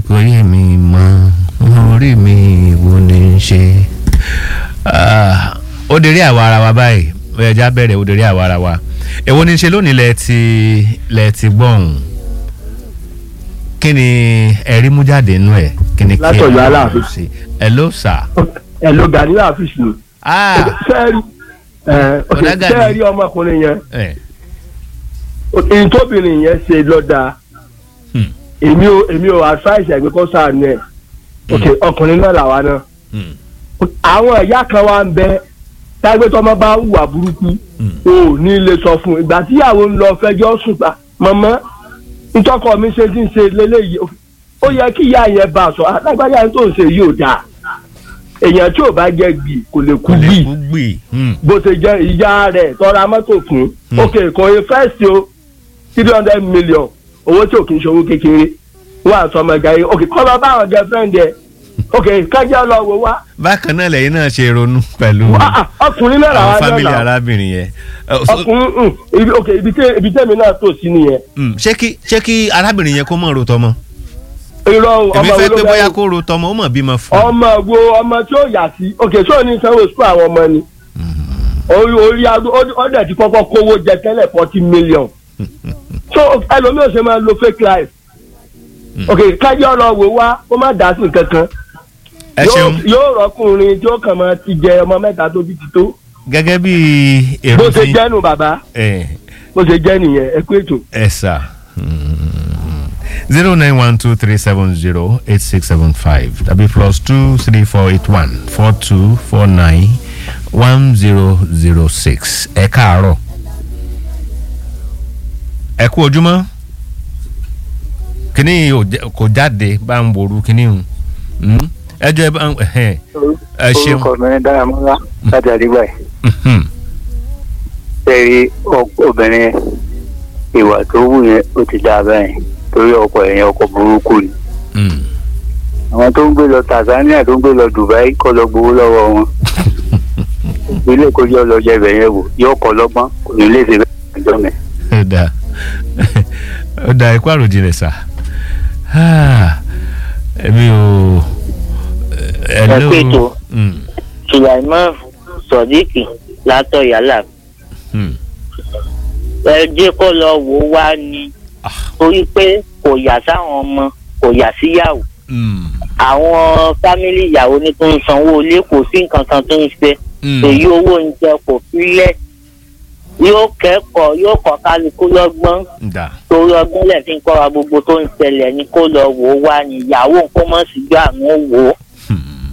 kò yé mi mọ́ orí mi wo ni ń ṣe. Ah, ó dérí àwa ara wa báyìí ó yẹ já bẹ̀rẹ̀ ó dérí àwa ara wa èwo ni ń ṣe lónìí lẹ ti lẹ ti gbọ́hùn kí ni ẹ̀rí mú jáde nínú ẹ̀ kí ni kí Látọ̀yọ́ ẹ Aláàfin. sí ẹ ló sà. ẹ ló gani àfíìsì ni. Ah, sẹ́ẹ̀rì ẹ ok Ọ̀dà Gani. sẹ́ẹ̀rì ọmọkùnrin yẹn ẹ, èyí tóbìnrin yẹn ṣe lọ́dà hmm, èmi ò èmi ò advice ẹ̀gbẹ́ kọ́ sáànù ẹ̀ ok ọkùnrin náà làwa náà hmm, àwọn ìyá kan wá ń bẹ tágbé tọmọ bá hùwà burúkú hmm. o ò ní lè sọ fún un ìgbà tíyàwó ń lọ fẹjọ́ sùn gbà mọ̀mọ́ ntọ́kọ mi ṣe ti ń ṣe lélẹ́yìí ó yẹ kí ìyá yẹn bá a sọ alágbájá yẹn tó ń ṣe yìí ò dáa èèyàn tí ò bá jẹ gbì kò lè kú kò lè gbì kú gbì. hmm, bó ṣe jẹ ìyá rẹ̀ tọ́ra mọ́tò fún Hmm. ok kò yẹ fẹ́ẹ̀sì o three hundred million owó tí ò kì í ṣe owó kékeré wọ́n àtọ́ ọmọ ẹ̀gá yìí ok kọ́ lọ bá àwọn girlfriend ẹ̀ ok kájá lọ wò wá bákan náà lẹ́yìn náà ṣe ronú pẹ̀lú Ah, ah, ọkùnrin náà àwọn làwọn náà fámìlì là arábìnrin yẹn. Ẹ, so- ọkùnrin mm, ibi ok ibi tẹ ibi tẹ́mi náà tó sí nìyẹn Mm, ṣé kí ṣé kí arábìnrin yẹn kó mọ̀ ro tọmọ irọ́ o, èmi ọmọ fẹ́ wo pé ló bóyá fẹ́ kó ro tọmọ ó mọ̀ bímọ fún un. ọmọ wo ọmọ tí ó yà sí ok sọ ní sanwó sukú àwọn ọmọ ni orí orí aago ọdẹ ti kọ́kọ́ kówó jẹ tẹ́lẹ̀ forty million so ẹlòmíì ò ṣe máa lo fake life ok kájọ lọ wò wá kó má dá sí nǹkan kan ẹ Yóò- ṣeun yóò rọkùnrin tí ó kàn máa ti jẹ ọmọ mẹ́ta tó bí ti tó gẹ́gẹ́ bí bó èrò ṣe tí jẹ́nu bàbá ẹ bó ṣe jẹ́ nìyẹn ẹ kú ètò. ẹ sà zero nine one two three seven zero eight six seven five tàbí plus two three four eight one four two four nine one zero zero six ẹ káàárọ̀ ẹ kú ojúmọ́ kíní yìí ò jẹ́- kò jáde bá ń boru kíní hùn ẹ jọ ẹ bá ń ẹ ẹ ṣeun orúkọ mi ní dáramọ́lá láti àdìgbà yìí Mhm. sẹ́rí obìnrin ìwà tó wù yẹn ó ti dáa bẹ́ẹ̀ torí ọkọ ẹ̀yìn ọkọ burúkú ni Mm. àwọn tó ń gbé lọ Tanzania tó ń gbé lọ Dubai kọ́ lọ gbowó lọ́wọ́ wọn ilé ìkójọ lọ jẹ ibẹ̀ yẹn wò yóò kọ́ lọ́gbọ́n kò ní lè ṣe bẹ́ẹ̀ ọjọ́ mi. ó dáa ó dáa ikú àròjìnlẹ̀ sà èmi ò ẹ Ẹ pé tó. Mm, sulaiman sodiq látọ̀yálà mm. ẹ jẹ́ kó lọ wò ó wá ní Ah. torí pé kò yà sáwọn ọmọ kò yà síyàwó Mm, àwọn fámìlì ìyàwó ní tó ń sanwó ilé kò sí nǹkan kan tó ń ṣe mm. èyí owó oúnjẹ kò fílẹ̀ yóò kẹ́kọ̀ọ́ yóò kọ́ kálukú lọ́gbọ́n da torí ọgbọ́n lẹ̀ fi ń kọ́ wa gbogbo tó ń ṣẹlẹ̀ ní kó lọ wò ó wá ní ìyàwó nǹkan mọ̀ sí gbà ń wò ó